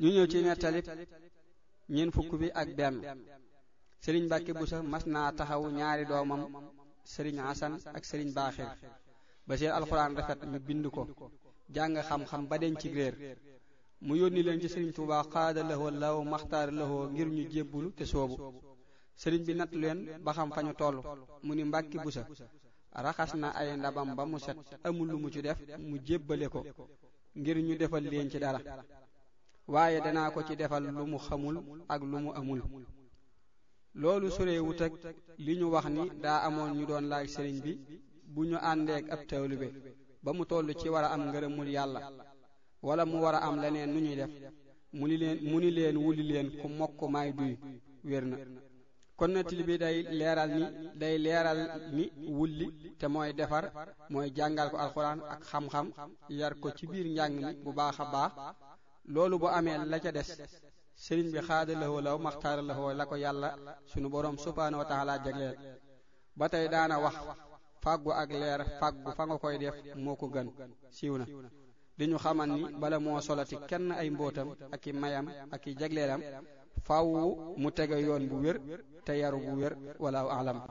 ñu ñëw ci nettalib ñeent fukk bi ak benn sëriñ Mbàkke Buso mas naa taxaw ñaari doomam sëriñ Asan ak sëriñ Baaxir ba seen alxuraan rafet ñu bind ko jàng xam-xam ba den ci réer mu yónni leen ci sëriñ Tuubaa xaada lahoo law maxtaar lahoo ngir ñu jébbulu te soobu sëriñ bi natt leen ba xam fa ñu toll mu ni Mbàkke Buso raxas na ay ndabam ba mu set amul lu mu ci def mu jébbale ko ngir ñu defal leen ci dara waaye danaa ko ci defal lu mu xamul ak lu mu amul loolu sorewut ak li ñu wax ni daa amoon ñu doon laaj sëriñ bi bu ñu àndeek ab taalibe ba mu toll ci war a am ngërëmul yàlla wala mu war a am leneen nu ñuy def mu ni leen mu ni leen wuli leen ku mokk may duy wér na kon nettali bi day leeral ni day leeral ni wulli te mooy defar mooy jàngal ko alxuraan ak xam-xam yar ko ci biir njàng mi bu baax a baax loolu bu amee la ca des sëriñ bi xaada lahoo law maxtaara lahoo la ko yàlla sunu boroom subhaanahu wa taala jagleel ba tey daana wax fàggu ak leer fàggu fa nga koy def moo ko gën siiw na di ñu xamal ni bala moo solati kenn ay mbootam ak i mayam ak i jagleelam faaw mu tege yoon bu wér te yaru bu wér wala alam